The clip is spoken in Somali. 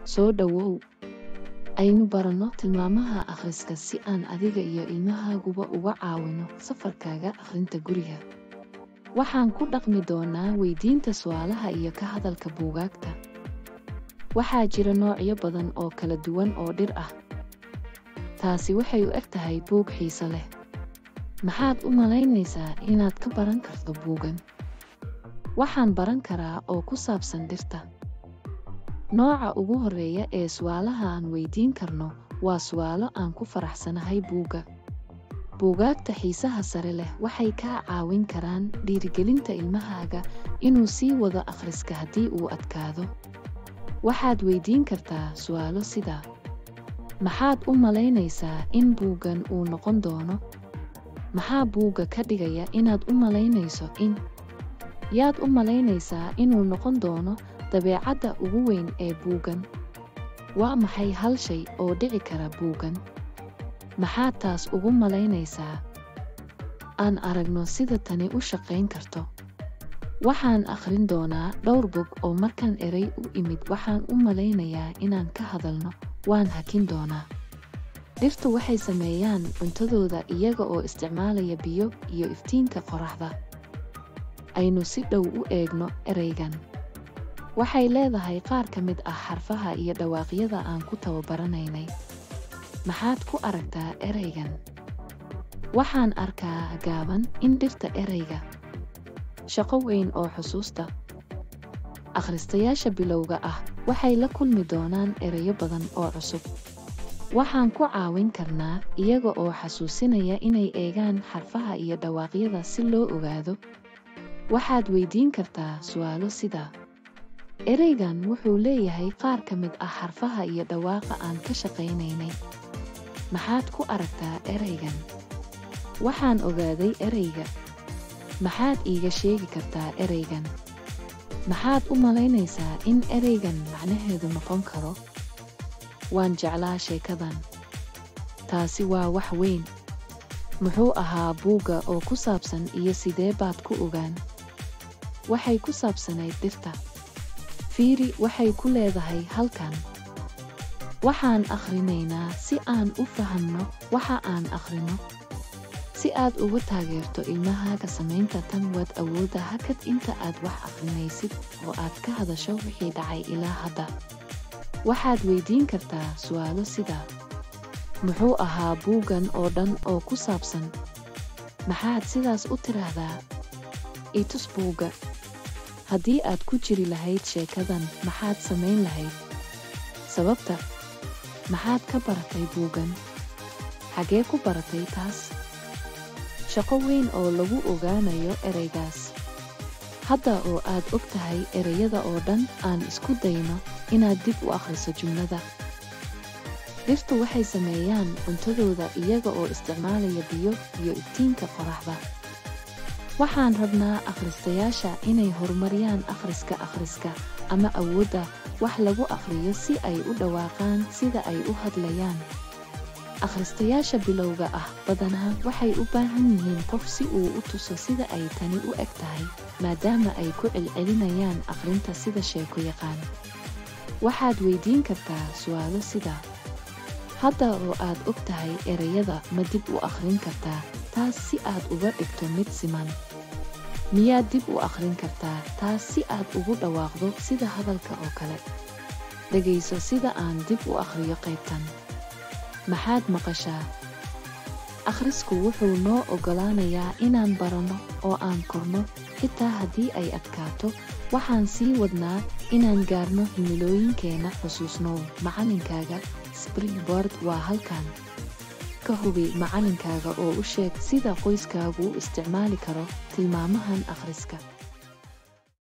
Soo dhawow. Aynu baranno tilmaamaha akhriska si aan adiga iyo ilmahaaguba uga caawino safarkaaga akhrinta guriga. Waxaan ku dhaqmi doonaa weydiinta su'aalaha iyo ka hadalka buugaagta. Waxaa jira noocyo badan oo kala duwan oo dhir ah. Taasi waxay u eg tahay buug xiiso leh. Maxaad u malaynaysaa inaad ka baran karto buuggan? Waxaan baran karaa oo ku saabsan dhirta. Nooca ugu horreeya ee su'aalaha aan weydiin karno waa su'aalo aan ku faraxsanahay buugga. Buugaagta xiisaha sare leh waxay kaa caawin karaan dhiirigelinta ilmahaaga inuu sii wado akhriska haddii uu adkaado. Waxaad weydiin kartaa su'aalo sida Maxaad u malaynaysaa in buuggan uu noqon doono? Maxaa buugga ka dhigaya inaad u malaynayso in? Yaad u malaynaysaa inuu noqon doono dabeecadda ugu weyn ee buuggan? Waa maxay hal shay oo dhici kara buuggan? Maxaad taas ugu malaynaysaa? Aan aragno sida tani u shaqayn karto. Waxaan akhrin doonaa dhowr bog oo markaan eray u imid waxaan u malaynayaa inaan ka hadalno, waan hakin doonaa. Dhirtu waxay sameeyaan cuntadooda iyaga oo isticmaalaya biyo iyo iftiinka qorraxda. Aynu si dhow u eegno eraygan. Waxay leedahay qaar ka mid ah xarfaha iyo dhawaaqyada aan ku tababaranaynay. Maxaad ku aragtaa eraygan? Waxaan arkaa gaaban in dhirta erayga. Shaqo weyn oo xusuusta. Akhristayaasha bilowga ah waxay la kulmi doonaan erayo badan oo cusub. Waxaan ku caawin karnaa iyaga oo xasuusinaya inay eegaan xarfaha iyo dhawaaqyada si loo ogaado. Waxaad weydiin kartaa su'aalo sida Eraygan wuxuu leeyahay qaar ka mid ah xarfaha iyo dhawaaqa aan ka shaqaynaynay. Maxaad ku aragtaa eraygan? Waxaan ogaaday erayga. Maxaad iiga sheegi kartaa eraygan? Maxaad u malaynaysaa in eraygan macnaheedu noqon karo? Waan jeclaa sheekadan. Taasi waa wax weyn. Muxuu ahaa buugga oo ku saabsan iyo sidee baad ku ogaan? Waxay ku saabsanayd dhirta. Fiiri waxay ku leedahay halkan. Waxaan akhrinaynaa si aan u fahamno waxa aan akhrino. Si aad uga taageerto ilmahaaga samaynta tan waad awoodda hakad inta aad wax akhrinaysid oo aad ka hadasho wixii dhacay ilaa hadda. Waxaad weydiin kartaa su'aalo sida Muxuu ahaa buuggan oo dhan oo ku saabsan? Maxaad sidaas u tiraahdaa? I tus buugga. Haddii aad ku jiri lahayd sheekadan maxaad samayn lahayd? Sababta? Maxaad ka baratay buuggan? Xagee ku baratay taas? Shaqo weyn oo lagu ogaanayo eraygaas. Hadda oo aad og tahay erayada oo dhan aan isku dayno inaad dib u akhriso jumlada. Dhirtu waxay sameeyaan cuntadooda iyaga oo isticmaalaya biyo iyo iftiinka qorraxda. Waxaan rabnaa akhristayaasha inay horumariyaan akhriska akhriska ama awoodda wax lagu akhriyo si ay u dhawaaqaan sida ay u hadlayaan. Akhristayaasha bilowga ah badanaa waxay u baahan yihiin qof si uu u tuso sida ay tani u eg tahay, maadaama ay ku celcelinayaan akhrinta sida sheeko yaqaan. Waxaad weydiin kartaa su'aalo sida Hadda oo aad og tahay erayada ma dib u akhrin kartaa taas si aad uga dhigto mid siman? Miyaad dib u akhrin kartaa taas si aad ugu dhawaaqdo sida hadalka oo kale? Dhegayso sida aan dib u akhriyo qaybtan. Maxaad maqashaa? Akhrisku wuxuu noo oggolaanayaa inaan baranno oo aan korno, xitaa haddii ay adkaato, waxaan sii wadnaa inaan gaarno himilooyinkeena xusuusnow macallinkaaga Springboard waa halkan. Ka hubi macallinkaaga oo u sheeg sida qoyskaagu u isticmaali karo tilmaamahan akhriska.